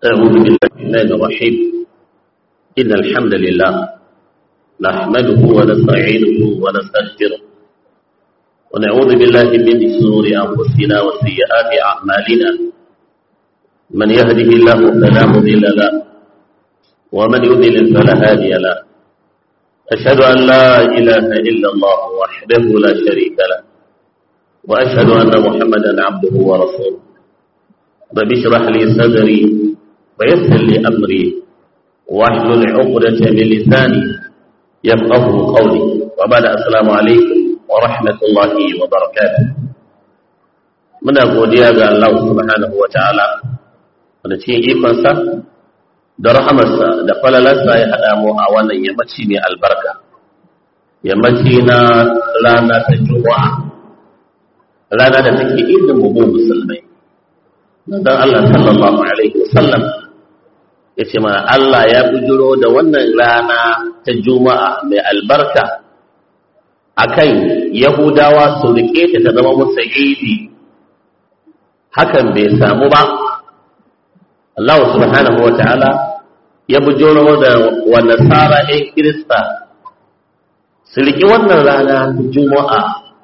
أعوذ بالله الرحمن الرحيم إن الحمد لله نحمده ونستعينه ونستغفره ونعوذ بالله من شرور أنفسنا وسيئات أعمالنا من يهده الله فلا مضل له ومن يضلل فلا هادي له أشهد أن لا إله إلا الله وحده لا شريك له وأشهد أن محمدا عبده ورسوله رب اشرح لي صدري ويسر لي أمري واحلل عقدة من لساني يفقه قولي وبعد السلام عليكم ورحمة الله وبركاته muna godiya ga Allah subhanahu wa ta'ala wanda cikin ikonsa da rahamarsa da falalarsa ya haɗa mu a wannan yammaci mai albarka yammaci na rana ta juma'a rana da take idin mu musulmai dan Allah sallallahu alaihi wasallam ya ce mana Allah ya bujiro da wannan rana ta juma'a mai albarka akan yahudawa su rike ta ta zama musu idi hakan bai samu ba Allah subhanahu wa ta'ala ya bujiro da wa nasara ɗin kirista su riƙi wannan rana ta juma'a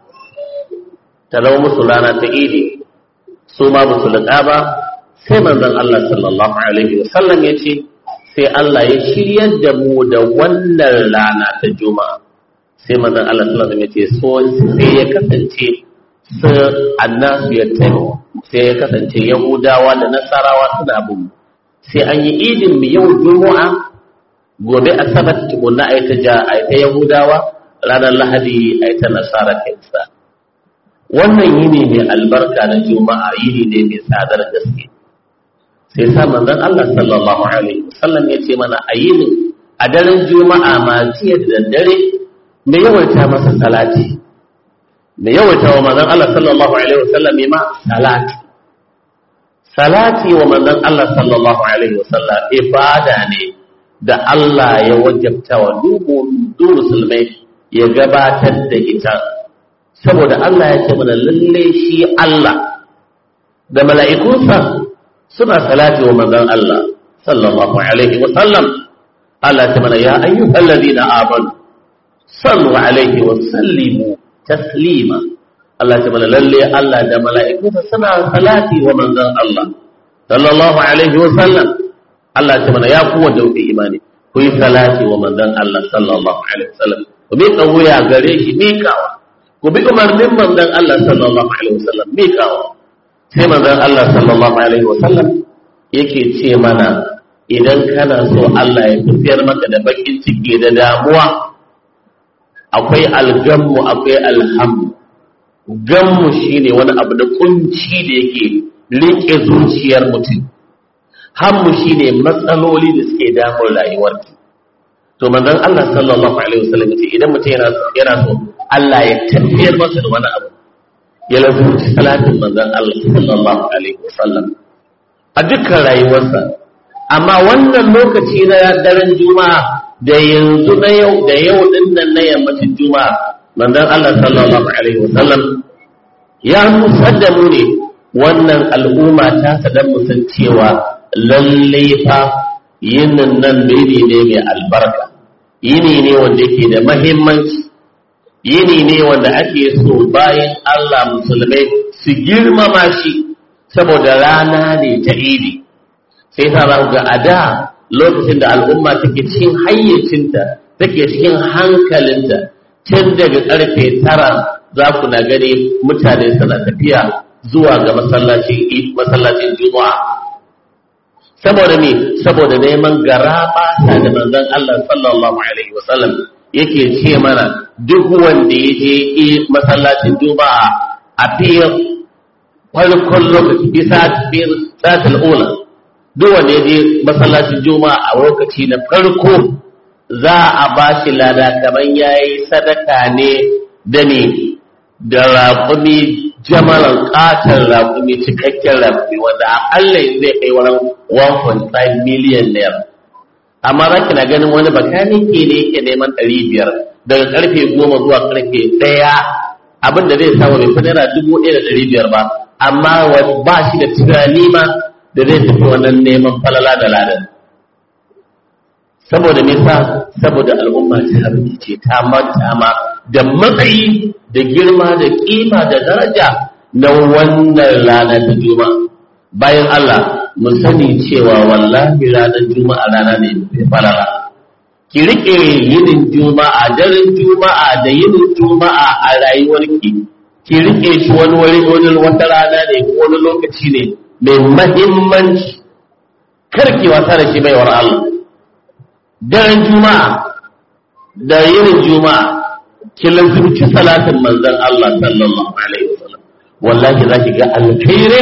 ta zama musu rana ta idi su ma ba su liƙa ba sai manzon Allah sallallahu alaihi wasallam ya ce sai Allah ya shiryar da mu da wannan rana ta juma'a sai manzon Allah sallallahu alaihi wasallam ya ce so sai ya kasance su annasu ya taimo sai ya kasance yahudawa da nasarawa suna bin sai an yi idin mu yau juma'a gobe asabar tukunna a ta ja a ta yahudawa ranar lahadi a ta nasara kinsa wannan yini mai albarka na juma'a yini ne mai tsadar gaske sai sa manzon Allah sallallahu alaihi wasallam ya ce mana a yini a daren juma'a ma jiya da daddare mai yawaita masa salati mai yawaita wa manzon Allah sallallahu alaihi wasallam ma salati salati wa manzon Allah sallallahu alaihi wasallam ibada ne da Allah ya wajabta wa duk musulmai ya gabatar da ita saboda Allah ya ce mana lalle shi Allah da mala'ikunsa suna salati wa manzon Allah sallallahu alaihi wa sallam Allah ta mana ya ayyuhal ladina amanu sallu alaihi wa sallimu taslima Allah ta mana lalle Allah da mala'ikunsa suna salati wa manzon Allah sallallahu alaihi wa sallam Allah ta mana ya kuwa da imani ku yi salati wa manzon Allah sallallahu alaihi wa sallam ku bi wuya gare shi mikawa ku bi umarnin manzon Allah sallallahu alaihi wasallam me kawo sai manzon Allah sallallahu alaihi wasallam yake ce mana idan kana so Allah ya tafiyar maka da bakin ciki da damuwa akwai algammu akwai alhammu gammu shine wani abu da kunci da yake rike zuciyar mutum hammu shine matsaloli da suke damun rayuwarki to manzon Allah sallallahu alaihi wasallam yace idan mutum yana yana so Allah ya tafiyar masa da wani abu ya lazumci salatin manzon Allah sallallahu alaihi wasallam a dukkan rayuwarsa amma wannan lokaci na daren juma'a da yanzu na yau da yau din nan na yammacin juma'a manzon Allah sallallahu alaihi wasallam ya musar da mu ne wannan al'umma ta sadan mu san cewa lalle fa yinin nan ne ne mai albarka yini ne wanda yake da mahimmanci yini ne wanda ake so bayan Allah musulmai su girmama shi saboda rana ne ta idi sai ta za ga a da lokacin da al'umma take cikin hayyacinta take cikin hankalinta tun daga karfe tara za ku na gani mutane suna tafiya zuwa ga masallacin juma'a saboda me saboda neman garaba da manzon Allah sallallahu alaihi wasallam yake ce mana duk wanda ya je masallacin juma'a a fiye farkon lokaci bisa biyar satul ula duk wanda ya je masallacin juma'a a lokaci na farko za a ba shi lada kamar ya yi sadaka ne da ne da raƙumi jamalan ƙatar raƙumi cikakken raƙumi wanda aƙalla zai kai wani 1.5 miliyan naira amma za ki na ganin wani bakanike ne yake neman ɗari biyar daga karfe goma zuwa karfe ɗaya abin da zai samu bai fi naira dubu ɗaya da ɗari biyar ba amma ba shi da tunani ma da zai tafi wannan neman falala da ladan saboda me sa saboda al'umma ta ce ta manta ma da matsayi da girma da kima da daraja na wannan rana ta juma'a bayan Allah mu sani cewa wallahi ranar juma'a rana ne mai falala ki rike yinin juma'a daren juma'a da yinin juma'a a rayuwarki ki rike shi wani wani wani wata rana ne ko wani lokaci ne mai mahimmanci karki wasa da shi baiwar Allah daren juma'a da yinin juma'a ki lazimci salatin manzon Allah sallallahu alaihi wasallam wallahi zaki ga alkhairi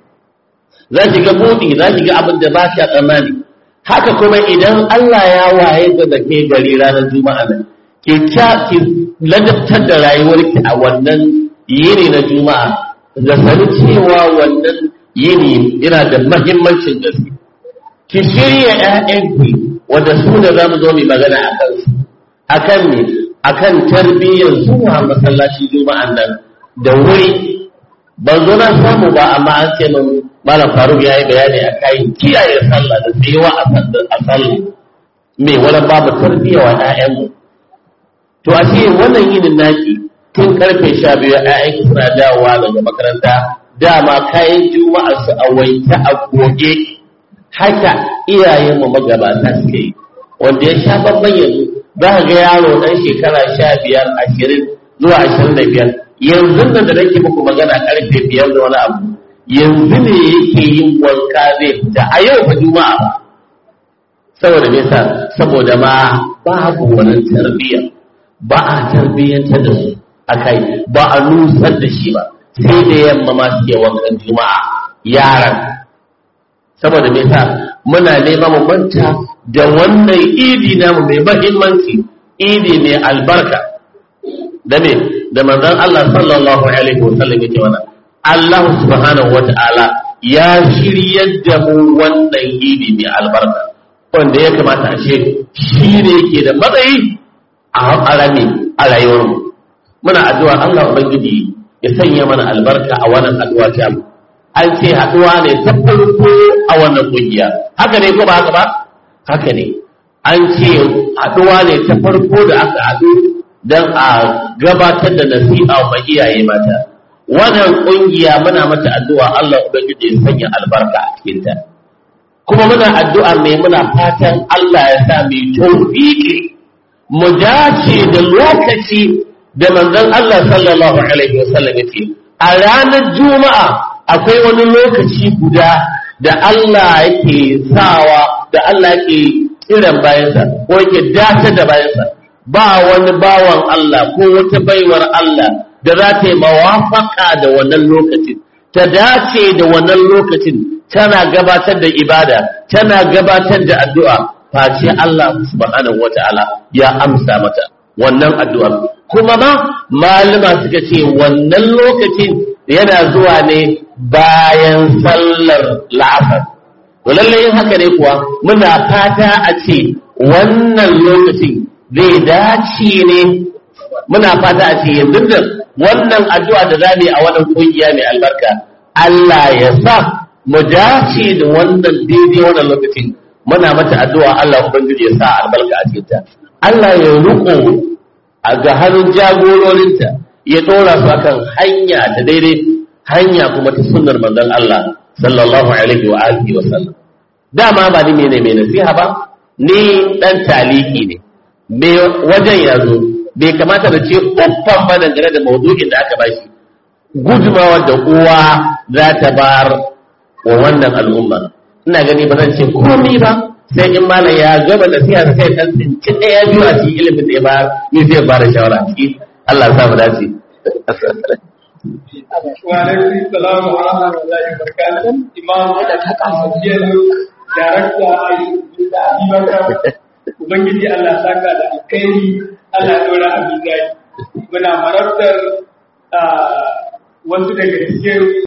zaki ga budi zaki ga abin da ba ki tsammani haka kuma idan Allah ya waye da da ke gari ranar juma'a nan ki ki ladabtar da rayuwarki a wannan yini na juma'a da sani cewa wannan yini yana da mahimmancin gaske ki shirya ƴaƴanki wanda su da za mu zo mu magana a kan su akan ne akan tarbiyyar zuwa masallaci juma'an nan da wuri ban zo na samu ba amma an ce min malam faruk ya yi bayani a kayan kiyaye sallah da tsayewa a sallah me wani babu tarbiyya wa ƴaƴanmu to a ce wannan yinin naki tun karfe sha biyu ƴaƴanki suna dawowa daga makaranta dama kayan juma'a su a wanke a goge haka iyayenmu magabata suke yi wanda ya sha babban yanzu za ka ga yaro ɗan shekara sha biyar ashirin zuwa ashirin da biyar yanzu nan da nake muku magana karfe biyar da wani abu yanzu ne yake yin wanka zai fita a yau fa juma'a ba saboda me yasa saboda ma babu wani tarbiyya ba a tarbiyyantar da su akai ba a nusar da shi ba sai da yamma ma suke wankan juma'a yaran saboda me yasa muna neman mu manta da wannan idi namu mai mahimmanci idi mai albarka da me da manzon Allah sallallahu alaihi wasallam yake wannan Allah subhanahu wata'ala ya shiryar da mu wannan idi mai albarka wanda ya kamata a ce shi ne yake da matsayi a harami a rayuwarmu muna addu'a Allah ubangiji ya sanya mana albarka a wannan addu'a ta mu an ce haɗuwa ne ta farko a wannan ƙungiya haka ne ko ba haka ba haka ne an ce haɗuwa ne ta farko da aka haɗu don a gabatar da nasiha wa iyaye mata wannan ƙungiya muna mata addu'a Allah ubangiji ya sanya albarka a cikinta kuma muna addu'a mai muna fatan Allah ya sa mai tawfiqi mu dace da lokaci da manzon Allah sallallahu alaihi wasallam yake a ranar juma'a akwai wani lokaci guda da Allah yake sawa da Allah yake kiran bayansa ko yake dace da bayansa ba wani bawan Allah ko wata baiwar Allah da za ta yi mawafaka da wannan lokacin ta dace da wannan lokacin tana gabatar da ibada tana gabatar da addu'a face Allah subhanahu wata'ala ya amsa mata wannan addu'ar kuma ma malama suka ce wannan lokacin yana zuwa ne bayan sallar la'asar to lalle yin haka ne kuwa muna fata a ce wannan lokacin zai dace ne muna fata a ce yanzu da wannan addu'a da za a wannan kungiya mai albarka Allah ya sa mu dace da wannan daidai wannan lokacin muna mata addu'a Allah ubangiji ya sa albarka a cikin ta Allah ya riko a ga hannun jagororinta ya dora su akan hanya da daidai hanya kuma ta sunnar manzon Allah sallallahu alaihi wa alihi wa sallam dama ba ni mene mai nasiha ba ni dan taliki ne me wajen ya zo bai kamata da ce uffan ba dangane da maudu'in da aka bashi gudunmawar da uwa za ta bar wa wannan al'umma ina gani ba zan ce komai ba sai in malam ya gaba da siya sai dan tsinci ɗaya biyu a cikin ilimin da ya bayar ni zai ba da shawara a ciki Allah ya sa mu dace wa alaikum salam wa rahmatullahi wa barakatuh imam da ta kasance darakta da abubakar ubangiji Allah saka da alkhairi Allah dora a mizani muna marabtar wasu daga cikin